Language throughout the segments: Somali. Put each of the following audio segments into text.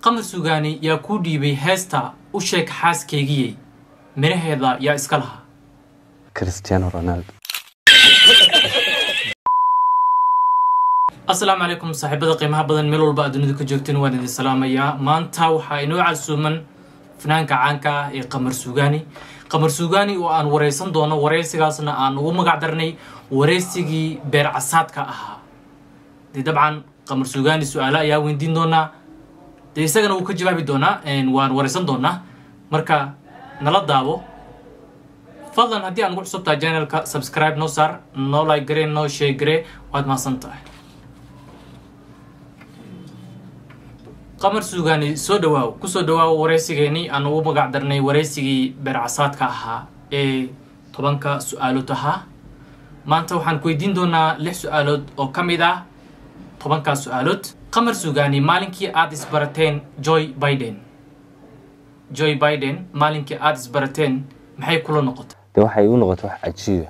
qamar sugaani yaa kuu dhiibay heesta u sheeg xaaskaygiyey midhaheeda yaa iska lahaa cristiano ronaldo asalaamu calaykum saaxiibada qiimaha badan meel walba aad dunida ka joogteen waan idin salaamayaa maanta waxaa inoo casuuman fanaanka caanka ah ee qamar sugaani qamar sugaani oo aan wareysan doono wareysigaasna aan ugu magac darnay wareysigii beer casaadka ahaa dee dabcan qamar sugaani su-aalo ayaa weydiin doonaa dee isagana wuu ka jawaabi doonaa waan wareysan doonaa marka nala daabo fadlan haddii aan ugu cusubtahay channelka subscribe noo saar noo like garee noo share garee waad mahadsan tahay qamar suugaani soo dhawaaw kusoo dhawaaw wareysigeenii aan ugu magac darnay wareysigii beercasaadka ahaa ee tobanka su-aalood ahaa maanta waxaan ku weydiin doonaa lix su-aalood oo ka mid ah tobankaas su-aalood qamar suugaani maalinkii aada isbarateen joy biden joy biden maalinkii aada isbarateen maxay kula noqotay de waxay igu noqotay wax cajiiba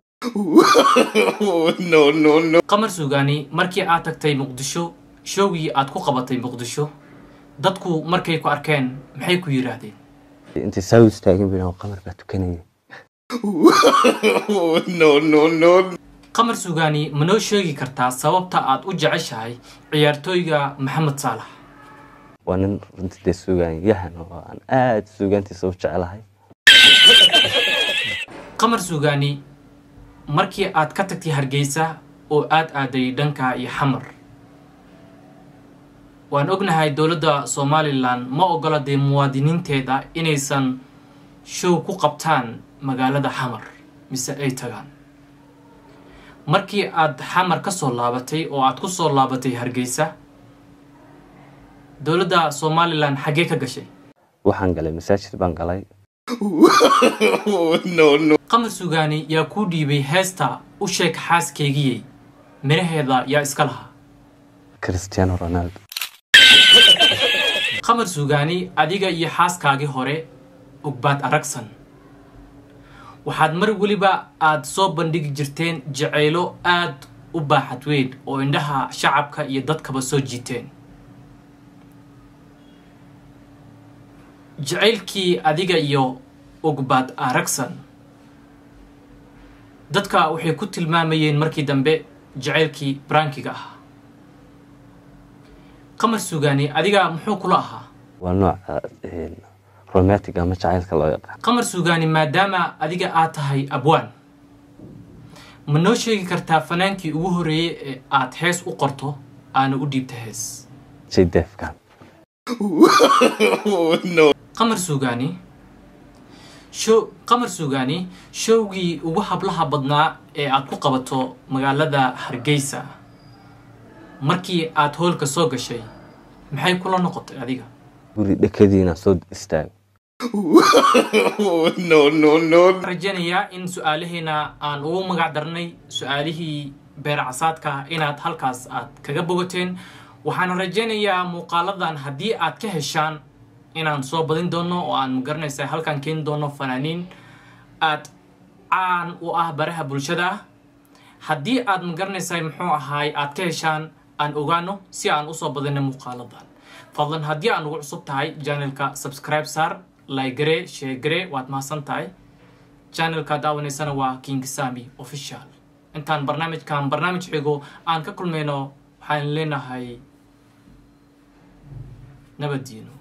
qamar suugaani markii aad tagtay muqdisho showgii aad ku qabatay muqdisho dadku markay ku arkeen maxay ku yidhaahdeen intay saa u istaagin bin qamar baa tukanaya qamar suugaani ma noo sheegi kartaa sababta aad u jeceshahay ciyaartooyga maxamed saalax waa nin runtii dee sugaan yahan oo aan aada suugaantiisa u jecelahay qamar suugaani markii aad ka tagtay hargeysa oo aad aaday dhanka iyo xamar waan ognahay dowladda somalilan ma ogola dee muwaadiniinteeda inaysan show ku qabtaan magaalada xamar mise ay tagaan markii aad xamar ka soo laabatay oo aad ku soo laabatay hargeysa dowladda somalilan xaggee ka gashay waxaan galay masaajid baan galay qamar sugaani yaa kuu dhiibay heesta u sheeg xaaskaygiyey midhaheeda yaa iska lahaa cristiano ronaldo qamar sugaani adiga iyo xaaskaagii hore ogbaad aragsan waxaad mar weliba aada soo bandhigi jirteen jacaylo aad u baaxad weyn oo indhaha shacabka iyo dadkaba soo jiiteen jacaylkii adiga iyo ogbaad aragsan dadka waxay ku tilmaamayeen markii dambe jacaylkii brankiga ahaa qamar sugaani adiga muxuu kula ahaa waa nooca romantic ama jacaylka loo yaqaan qamar sugaani maadaama adiga aad tahay abwaan ma noo sheegi kartaa fanaankii ugu horreeyey ee aad hees u qorto aana u dhiibta hees jaydeefkan qamar sugaani show qamar sugaani showgii ugu hablaha badnaa ee aad ku qabato magaalada hargeysa markii aad hoolka soo gashay maxay kula noqotay adiga guri dhekadiina soo istaago rajaynayaa in su-aalaheena aan ugu magac darnay su-aalihii beer casaadka inaad halkaas aad kaga bogateen waxaan rajaynayaa muuqaaladan haddii aad ka heshaan inaan soo badin doono oo aan magaranaysa halkaan keeni doono fanaaniin aad caan u ah baraha bulshada ah haddii aad magaranaysa muxuu ahaay aad ka heshaan aan ogaano si aan usoo badino muuqaaladan fadlan haddii aan ugu cusub tahay janelka subscribe saar laygare sheegare waad mahadsan tahay janelka daawanaysana waa king sami official intaan barnaamijkan barnaamij xigo aan ka kulmayno waxaan leenahay nabaddiino